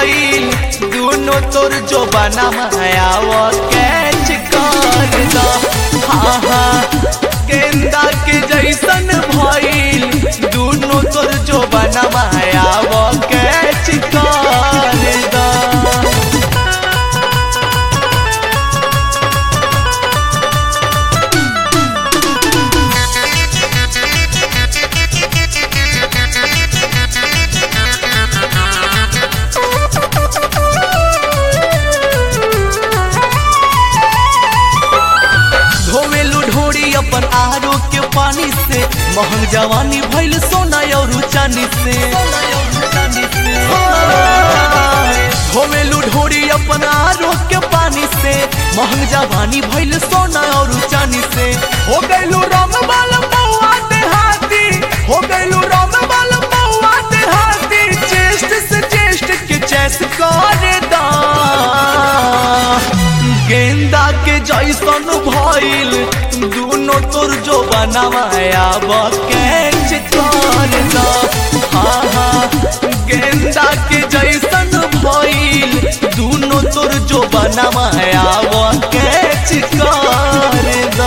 भइल दुनो तोर जो बना मायाव कैच कर द हाँ हाँ गेंदा के जैसन भइल दुनो तोर जो बना मायाव कैच कर द धोवेलू ढोरी अपन आरो के पानी से महंग जवानी भइल सोना और चांदी से धोवेलू ढोरी अपन आरो के पानी से महंग जवानी भइल सोना और चांदी से हो गइलू राम बाल मौआ देहाती हो गइलू राम बाल मौआ देहाती चेस्ट से चेस्ट के चेस करे दा गेंदा के जैसन भइल दुनो तोर जो बनवाया कैच कर द हाँ हाँ गेंदा के जैसन भइल दुनो तोर जो बनवाया कैच कर द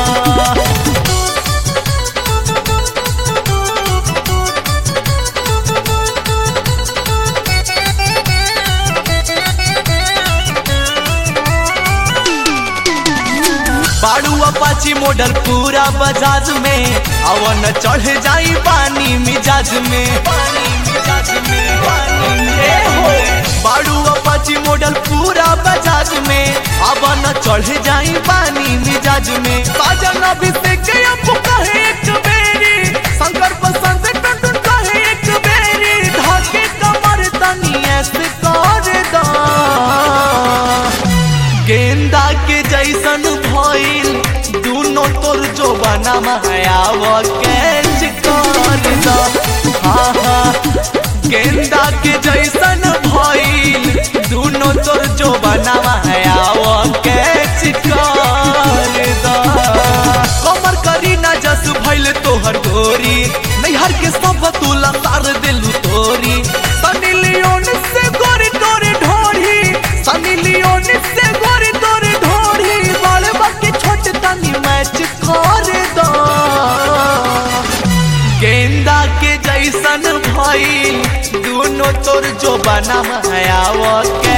बाड़ू अपाची मॉडल पूरा बजाज में अवन चढ़ जाई पानी मिजाज में पानी मिजाज में पानी में हो बाड़ू अपाची मॉडल पूरा बजाज में अवन चढ़ जाई पानी मिजाज में साजन अभिषेक अब कहे एक बेरी शंकर पसंद टुन कहे एक बेरी ढाके कमर तनी ऐसे कर दा गेंदा के जैसन भइल दुनो तोर जो बना मायाव कैच कर द हाँ हाँ गेंदा के जैसन भइल दुनो तोर जो बना मायाव कैच कर द कमर करी ना जस भइल तोहर गोरी नैहर के सब तुला तार दिलू तोरी सनी लियोन से गोरी तोरी ढोरी सनी लियोन से गोरी तोरी ढोरी बाल बाकी छोट तनी मैच कर दो गेंदा के जैसन भइल दुनो तोर जो बना मायाव के